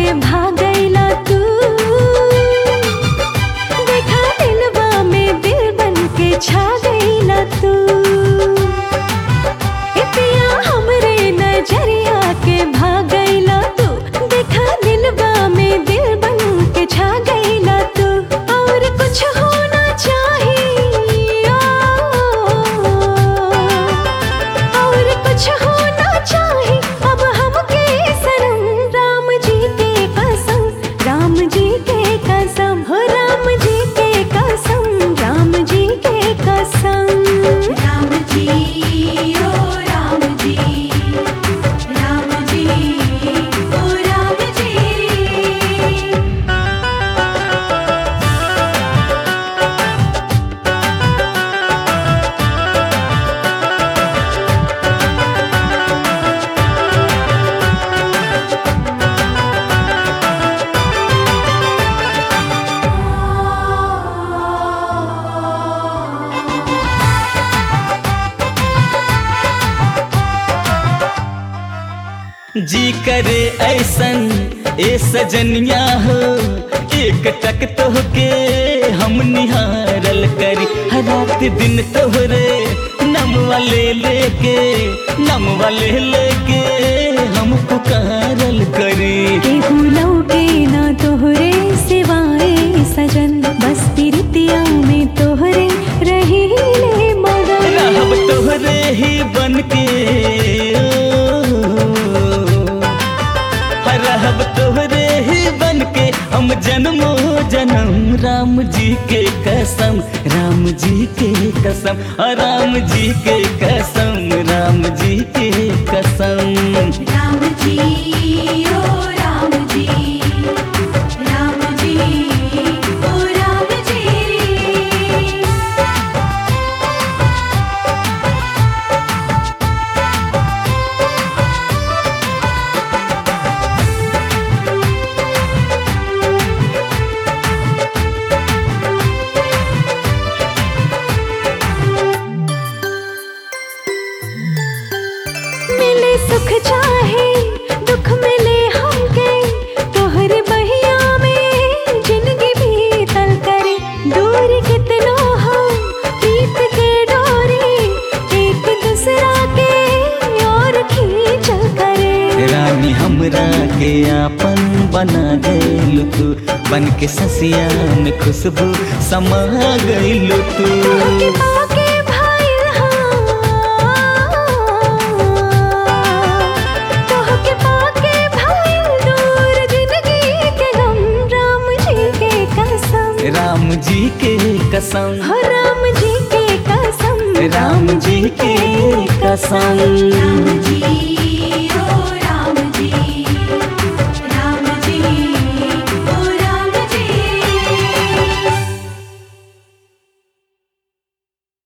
के भागैला तू देखा दिलवा में दिल बन के छा गईला तू इतिया हमरे नजरिया के भागैला तू देखा दिलवा में दिल बन के छा गईला तू और कुछ होना चाहिए और कुछ होना चाहिए अब हमके सनम राम जी के कसम राम जी के कसम हो राम जी के कसम राम जी के कसम राम जी ओ राम जी राम जी ओ राम जी जी करे ऐसन ए सजनिया हो एक टक तोहके हम निहारल करी हर रात दिन तोहरे नम वाले लेके नम वाले लेके हम पुकारल करी केहू लौटे ना तोहरे सिवाए सजन बस प्रीतिया में तोहरे रही ले मगन रहब तोहरे ही बन के रहब तोहरे ही बन के हम जन्मो जन्म राम जी के कसम राम जी के कसम और राम जी के कसम राम जी के कसम राम जी ओ राम जी राम जी ओ राम जी मिले सुख चाहे दुख मिले हमके तोहरे बहिया में जिंदगी बीतल करे दूर कितनो हो प्रीत के डोरी एक दूसरा के और खींचल करे रानी हमरा के आपन बना गइल तू बन के ससिया में खुशबू समा गइल तू तोहके पाके भाइल हाँ तोहके पाके भाइल दूर जिंदगी के गम राम जी के कसम राम जी के कसम हो राम जी के कसम राम जी के कसम राम जी